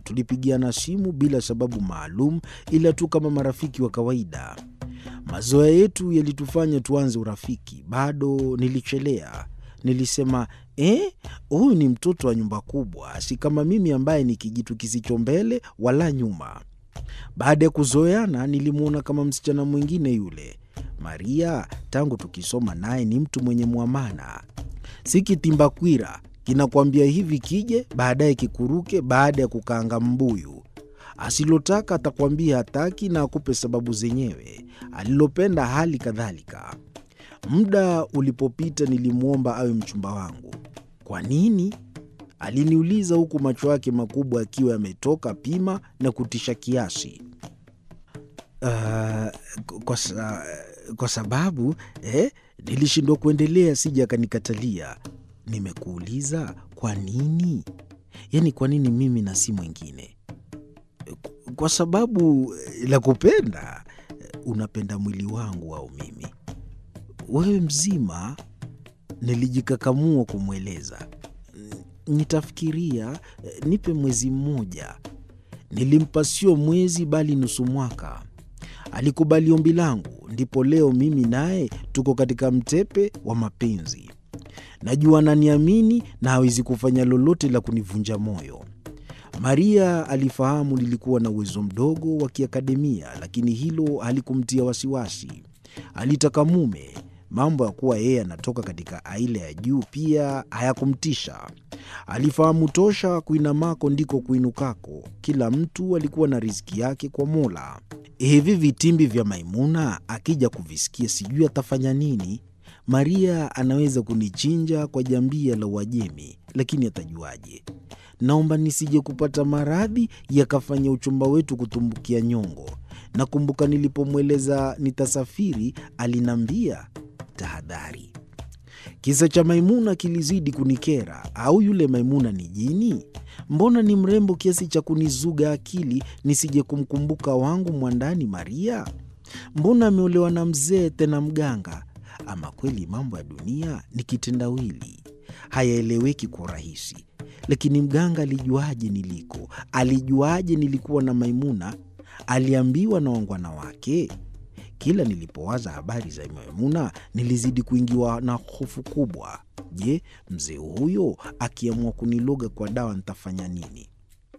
tulipigiana simu bila sababu maalum, ila tu kama marafiki wa kawaida. Mazoea yetu yalitufanya tuanze urafiki. Bado nilichelea. Nilisema, eh, huyu ni mtoto wa nyumba kubwa, si kama mimi ambaye ni kijitu kisicho mbele wala nyuma. Baada ya kuzoeana, nilimwona kama msichana mwingine yule. Maria, tangu tukisoma naye, ni mtu mwenye mwamana, si kitimbakwira kinakwambia hivi kije, baadaye kikuruke baada ya kukaanga mbuyu. Asilotaka atakwambia hataki na akupe sababu zenyewe. Alilopenda hali kadhalika. Muda ulipopita, nilimwomba awe mchumba wangu. Kwa nini? Aliniuliza huku macho yake makubwa akiwa yametoka pima na kutisha kiasi. Uh, kwa, sa, kwa sababu eh, nilishindwa kuendelea, sija akanikatalia. Nimekuuliza kwa nini? Yaani kwa nini mimi na si mwingine? Kwa sababu la kupenda. Unapenda mwili wangu au mimi? Wewe mzima. Nilijikakamua kumweleza. Nitafikiria, nipe mwezi mmoja. Nilimpa sio mwezi, bali nusu mwaka. Alikubali ombi langu, ndipo leo mimi naye tuko katika mtepe wa mapenzi. Najua ananiamini na hawezi kufanya lolote la kunivunja moyo. Maria alifahamu nilikuwa na uwezo mdogo wa kiakademia, lakini hilo halikumtia wasiwasi. Alitaka mume. Mambo ya kuwa yeye anatoka katika aila ya juu pia hayakumtisha. Alifahamu tosha kuinamako ndiko kuinukako. Kila mtu alikuwa na riziki yake kwa Mola. Hivi vitimbi vya Maimuna akija kuvisikia, sijui atafanya nini. Maria anaweza kunichinja kwa jambia la Uajemi, lakini atajuaje? Naomba nisije kupata maradhi yakafanya uchumba wetu kutumbukia nyongo. Nakumbuka nilipomweleza nitasafiri, alinambia tahadhari. Kisa cha Maimuna kilizidi kunikera. Au yule Maimuna ni jini? Mbona ni mrembo kiasi cha kunizuga akili nisije kumkumbuka wangu mwandani Maria? Mbona ameolewa na mzee tena mganga? Ama kweli mambo ya dunia ni kitendawili, hayaeleweki kwa urahisi. Lakini mganga alijuaje niliko? Alijuaje nilikuwa na Maimuna? Aliambiwa na wangwana wake? Kila nilipowaza habari za Maimuna nilizidi kuingiwa na hofu kubwa. Je, mzee huyo akiamua kuniloga kwa dawa nitafanya nini?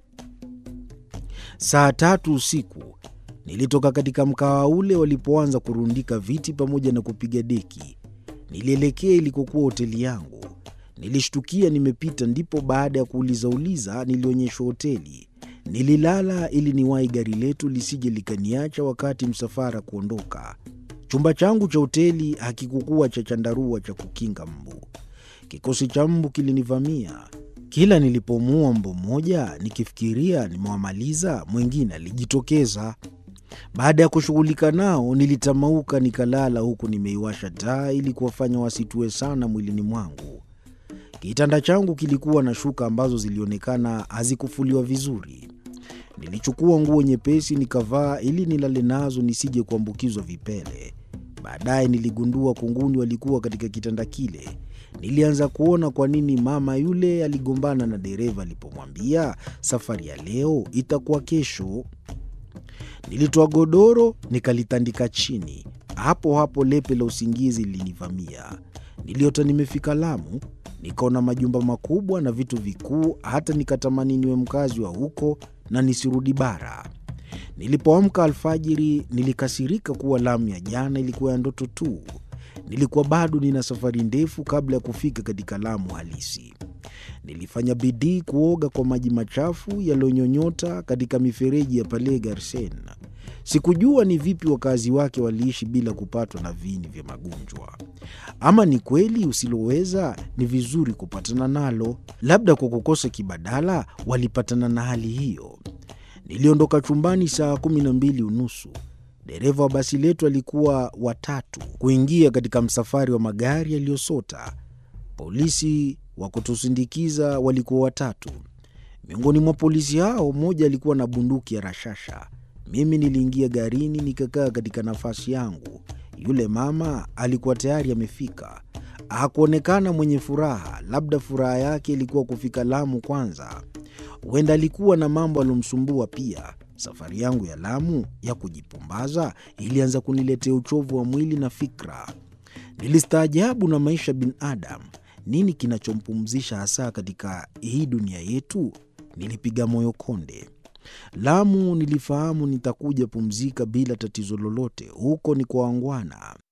Saa tatu usiku nilitoka katika mkawa ule walipoanza kurundika viti pamoja na kupiga deki. Nilielekea ilikokuwa hoteli yangu. Nilishtukia nimepita, ndipo baada ya kuulizauliza nilionyeshwa hoteli. Nililala ili niwahi gari letu lisije likaniacha wakati msafara kuondoka. Chumba changu cha hoteli hakikukuwa cha chandarua cha kukinga mbu. Kikosi cha mbu kilinivamia. Kila nilipomuua mbu mmoja, nikifikiria nimewamaliza, mwingine alijitokeza. Baada ya kushughulika nao, nilitamauka nikalala, huku nimeiwasha taa ili kuwafanya wasitue sana mwilini mwangu. Kitanda changu kilikuwa na shuka ambazo zilionekana hazikufuliwa vizuri. Nilichukua nguo nyepesi nikavaa ili nilale nazo nisije kuambukizwa vipele. Baadaye niligundua kunguni walikuwa katika kitanda kile. Nilianza kuona kwa nini mama yule aligombana na dereva alipomwambia safari ya leo itakuwa kesho. Nilitoa godoro nikalitandika chini. Hapo hapo lepe la usingizi lilinivamia. Niliota nimefika Lamu, nikaona majumba makubwa na vitu vikuu, hata nikatamani niwe mkazi wa huko na nisirudi bara. Nilipoamka alfajiri, nilikasirika kuwa Lamu ya jana ilikuwa ya ndoto tu. Nilikuwa bado nina safari ndefu kabla ya kufika katika Lamu halisi. Nilifanya bidii kuoga kwa maji machafu yaliyonyonyota katika mifereji ya pale Garsen. Sikujua ni vipi wakazi wake waliishi bila kupatwa na viini vya magonjwa. Ama ni kweli usiloweza ni vizuri kupatana nalo, labda kwa kukosa kibadala walipatana na hali hiyo. Niliondoka chumbani saa kumi na mbili unusu. Dereva wa basi letu alikuwa watatu kuingia katika msafari wa magari yaliyosota. Polisi wa kutusindikiza walikuwa watatu. Miongoni mwa polisi hao, mmoja alikuwa na bunduki ya rashasha. Mimi niliingia garini nikakaa katika nafasi yangu. Yule mama alikuwa tayari amefika. Hakuonekana mwenye furaha, labda furaha yake ilikuwa kufika Lamu kwanza. Huenda alikuwa na mambo aliyomsumbua pia. Safari yangu ya Lamu ya kujipumbaza ilianza kuniletea uchovu wa mwili na fikra. Nilistaajabu na maisha binadamu. Nini kinachompumzisha hasa katika hii dunia yetu? Nilipiga moyo konde. Lamu nilifahamu nitakuja pumzika bila tatizo lolote. Huko ni kwa wangwana.